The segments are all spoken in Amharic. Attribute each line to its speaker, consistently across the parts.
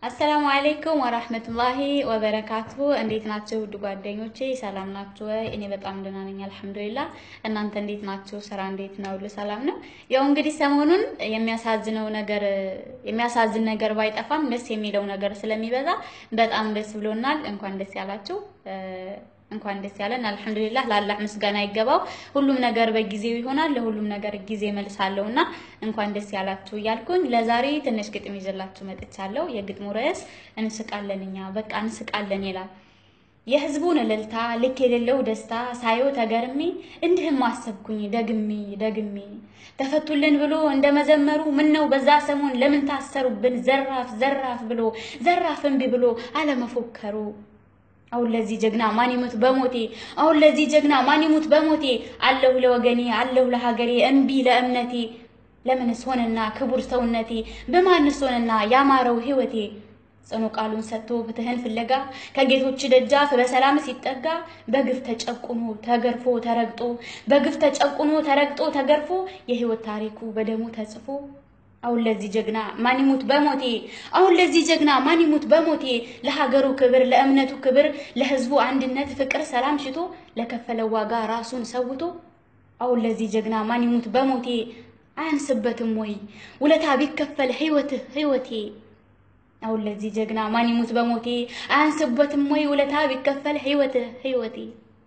Speaker 1: አሰላሙ አሌይኩም ወራህመቱላሂ ወበረካቱ። እንዴት ናቸው ውድ ጓደኞቼ? ሰላም ናችሁ ወይ? እኔ በጣም ደህና ነኝ አልሐምዱሊላህ። እናንተ እንዴት ናችሁ? ስራ እንዴት ነው? ሁሉ ሰላም ነው? ያው እንግዲህ ሰሞኑን የሚያሳዝነው ነገር የሚያሳዝን ነገር ባይጠፋም ደስ የሚለው ነገር ስለሚበዛ በጣም ደስ ብሎናል። እንኳን ደስ ያላችሁ እንኳን ደስ ያለን። አልሐምዱሊላህ ለአላህ ምስጋና ይገባው። ሁሉም ነገር በጊዜው ይሆናል። ለሁሉም ነገር ጊዜ መልሳለሁ እና እንኳን ደስ ያላችሁ እያልኩኝ ለዛሬ ትንሽ ግጥም ይዤላችሁ መጥቻለሁ። የግጥሙ ርዕስ እንስቃለን እኛ በቃ እንስቃለን ይላል። የህዝቡን እልልታ ልክ የሌለው ደስታ ሳየው ተገርሜ እንዲህም አሰብኩኝ ደግሜ ደግሜ ተፈቱልን ብሎ እንደመዘመሩ ምን ነው በዛ ሰሞን ለምን ታሰሩብን? ዘራፍ ዘራፍ ብሎ ዘራፍ እምቢ ብሎ አለመፎከሩ አሁን ለዚህ ጀግና ማን ይሙት በሞቴ አሁን ለዚህ ጀግና ማን ይሙት በሞቴ አለሁ ለወገኔ አለሁ ለሀገሬ እምቢ ለእምነቴ ለምንስ ሆነና ክቡር ሰውነቴ በማንስ ሆነና ያማረው ህይወቴ ጽኑ ቃሉን ሰጥቶ ፍትህን ፍለጋ ከጌቶች ደጃፍ በሰላም ሲጠጋ በግፍ ተጨቁኖ ተገርፎ ተረግጦ በግፍ ተጨቁኖ ተረግጦ ተገርፎ የህይወት ታሪኩ በደሙ ተጽፎ አሁን ለዚህ ጀግና ማን ይሙት በሞቴ አሁን ለዚህ ጀግና ማን ይሙት በሞቴ ለሀገሩ ክብር ለእምነቱ ክብር ለህዝቡ አንድነት ፍቅር ሰላም ሽቶ ለከፈለው ዋጋ ራሱን ሰውቶ አሁን ለዚህ ጀግና ማን ይሙት በሞቴ አያንስበትም ወይ ውለታ ቢከፈል ህይወትህ ህይወቴ አሁን ለዚህ ጀግና ማን ይሙት በሞቴ አያንስበትም ወይ ውለታ ቢከፈል ህይወትህ ህይወቴ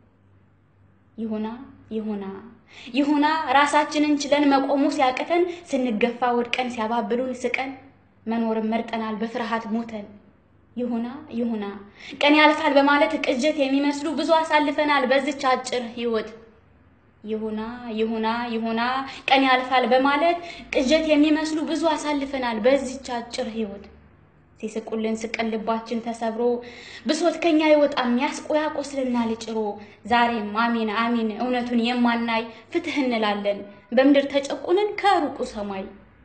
Speaker 1: ይሁና ይሁና ይሁና ራሳችንን ችለን መቆሙ ሲያቅተን ስንገፋ ወድቀን ሲያባብሉን ስቀን መኖርን መርጠናል በፍርሃት ሞተን። ይሁና ይሁና ቀን ያልፋል በማለት ቅዠት የሚመስሉ ብዙ አሳልፈናል በዚች አጭር ህይወት። ይሁና ይሁና ይሁና ቀን ያልፋል በማለት ቅዠት የሚመስሉ ብዙ አሳልፈናል በዚች አጭር ህይወት። ሲስቁልን ስቀን ልባችን ተሰብሮ ብሶት ከኛ ይወጣም ያስቆ ያቆስልናል ጭሮ። ዛሬም አሚን አሚን እውነቱን የማናይ ፍትህ እንላለን በምድር ተጨቁነን ከሩቁ ሰማይ።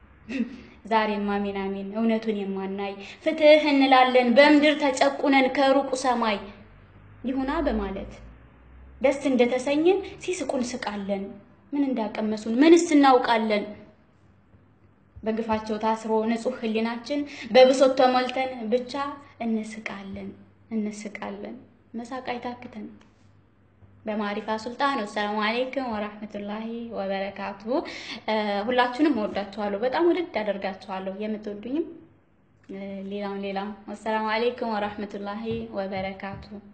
Speaker 1: ዛሬም አሚን አሚን እውነቱን የማናይ ፍትህ እንላለን በምድር ተጨቁነን ከሩቁ ሰማይ። ይሁና በማለት ደስ እንደተሰኘን ሲስቁን ስቃለን። ምን እንዳቀመሱን ምንስ እናውቃለን? በግፋቸው ታስሮ ንጹህ ህሊናችን በብሶት ተሞልተን ብቻ እንስቃለን እንስቃለን። መሳቅ አይታክተን። በማሪፋ ሱልጣን ወሰላሙ አሌይኩም ወራህመቱላሂ ወበረካቱ። ሁላችሁንም እወዳችኋለሁ፣ በጣም ውድድ አደርጋችኋለሁ። የምትወዱኝም ሌላም ሌላም። ወሰላሙ አሌይኩም ወራህመቱላሂ ወበረካቱ